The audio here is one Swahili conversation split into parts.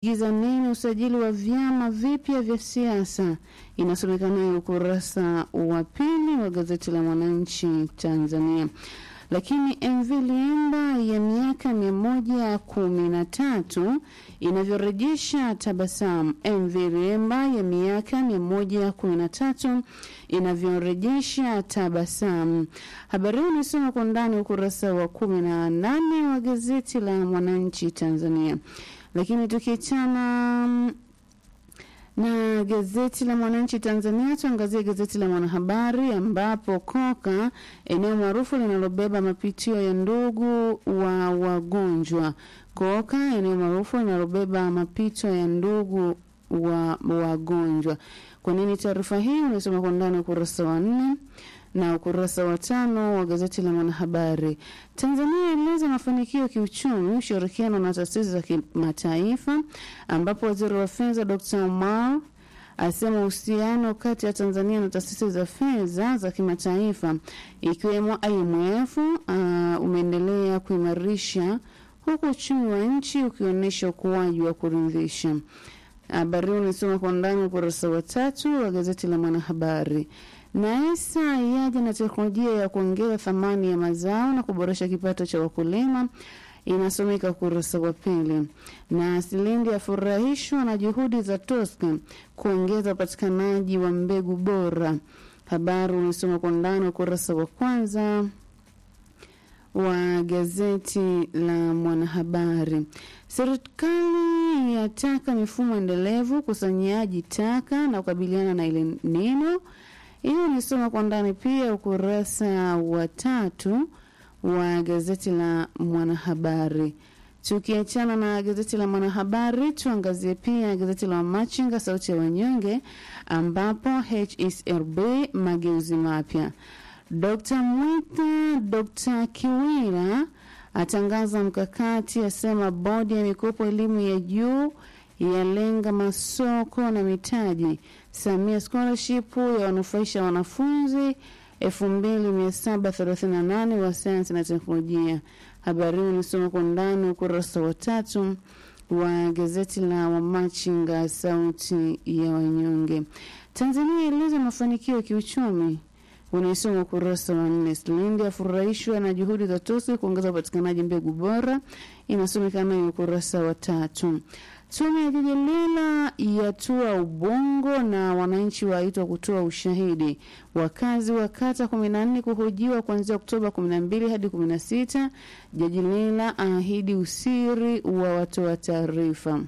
giza nini usajili wa vyama vipya vya siasa, inasomeka nayo ukurasa wa pili wa gazeti la Mwananchi Tanzania. Lakini MV Liemba ya miaka mia moja kumi na tatu inavyorejesha tabasamu. MV Liemba ya miaka mia moja kumi na tatu inavyorejesha tabasamu. Habari hii inasoma kwa ndani ukurasa wa kumi na nane wa gazeti la Mwananchi Tanzania. Lakini tukiachana na gazeti la Mwananchi Tanzania, tuangazie gazeti la Mwanahabari ambapo Koka, eneo maarufu linalobeba mapitio ya ndugu wa wagonjwa. Koka, eneo maarufu linalobeba mapito ya ndugu wa wagonjwa. Kwa nini taarifa hii unasoma kwa ndani ukurasa wa nne na ukurasa wa tano wa gazeti la Mwanahabari. Tanzania ilieleza mafanikio ya kiuchumi, ushirikiano na taasisi za kimataifa, ambapo waziri wa fedha Dr. Omar asema uhusiano kati ya Tanzania na taasisi za fedha za kimataifa ikiwemo IMF uh, umeendelea kuimarisha huku uchumi wa nchi ukionyesha ukuaji wa kuridhisha. Habari hii unasoma kwa ndani ukurasa wa tatu wa gazeti la Mwanahabari. NAESA yaja na teknolojia ya kuongeza thamani ya mazao na kuboresha kipato cha wakulima, inasomeka ukurasa wa pili. Na Silindi afurahishwa na juhudi za TOSCA kuongeza upatikanaji wa mbegu bora. Habari unasoma kwa ndani ukurasa wa kwanza wa gazeti la Mwanahabari. Serikali yataka mifumo endelevu ukusanyaji taka na kukabiliana na ile nino hiyo nisoma kwa ndani pia ukurasa wa tatu wa gazeti la Mwanahabari. Tukiachana na gazeti la Mwanahabari, tuangazie pia gazeti la Machinga, sauti ya wanyonge, ambapo HSRB mageuzi mapya. Dr. Mwita, Dr. Kiwira atangaza mkakati, asema bodi ya mikopo elimu ya juu yalenga masoko na mitaji. Samia scholarship ya wanufaisha wanafunzi 2738 wa sayansi na teknolojia. Habari hii unasoma kwa ndani ukurasa wa tatu wa gazeti la Wamachinga sauti ya wanyonge. Tanzania eleza mafanikio ya kiuchumi unaisoma ukurasa wa nne. Silindi afurahishwa na juhudi za TOSCI kuongeza upatikanaji mbegu bora, inasomeka nayo ukurasa wa tatu. Tume ya jiji Lila yatua Ubongo na wananchi waitwa kutoa ushahidi. Wakazi wa kata kumi na nne kuhojiwa kuanzia Oktoba kumi na mbili hadi kumi na sita. Jaji Lila aahidi usiri wa watoa taarifa.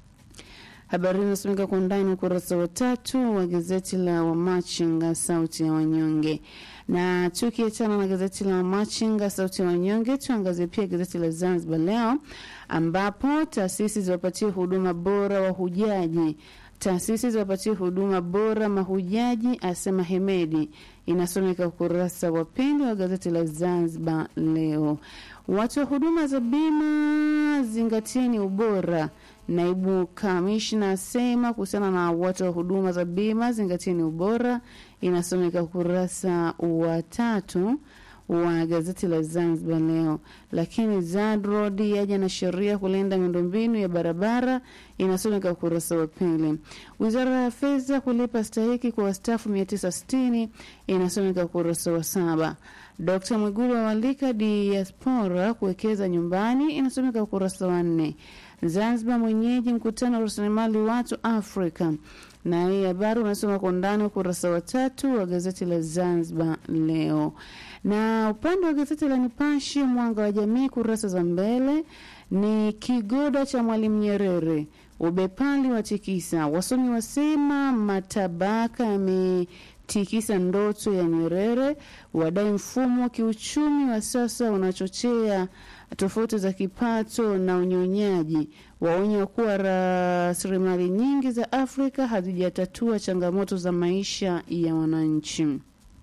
Habari inasomeka kwa ndani ukurasa wa tatu wa gazeti la Wamachinga sauti ya wanyonge. Na tukiachana na gazeti la Wamachinga sauti ya wanyonge, tuangazie pia gazeti la Zanzibar Leo ambapo taasisi ziwapatie huduma bora wahujaji. Taasisi ziwapatie huduma bora mahujaji, asema Hemedi. Inasomeka ukurasa wa pili wa gazeti la Zanzibar Leo. Watu wa huduma za bima, zingatieni ubora Naibu kamishna asema kuhusiana na watu wa huduma za bima zingatieni ubora, inasomeka ukurasa wa tatu wa gazeti la Zanzibar Leo. Lakini ZADROAD yaja na sheria kulinda miundombinu ya barabara, inasomeka ukurasa wa pili. Wizara ya Fedha kulipa stahiki kwa wastaafu 960 inasomeka ukurasa wa saba. Dkt Mwigulu awalika diaspora kuwekeza nyumbani, inasomeka ukurasa wa nne. Zanzibar mwenyeji mkutano wa rasilimali watu Afrika. Na hii habari unasoma kwa ndani ukurasa wa tatu wa gazeti la Zanzibar Leo. Na upande wa gazeti la Nipashe mwanga wa jamii, kurasa za mbele ni kigoda cha Mwalimu Nyerere, ubepali wa tikisa, wasomi wasema matabaka yametikisa ndoto ya Nyerere, wadai mfumo wa kiuchumi wa sasa unachochea tofauti za kipato na unyonyaji, waonya kuwa rasilimali nyingi za Afrika hazijatatua changamoto za maisha ya wananchi.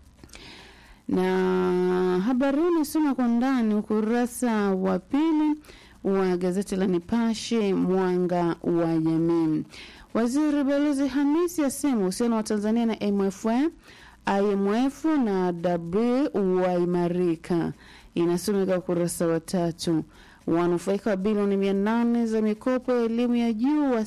Na habari hii inasoma kwa ndani ukurasa wa pili wa gazeti la Nipashe mwanga wa jamii. Waziri Balozi Hamisi asema uhusiano wa Tanzania na IMF, IMF na W waimarika inasomeka ukurasa wa tatu. Wanufaika wa bilioni mia nane za mikopo ya elimu ya juu wa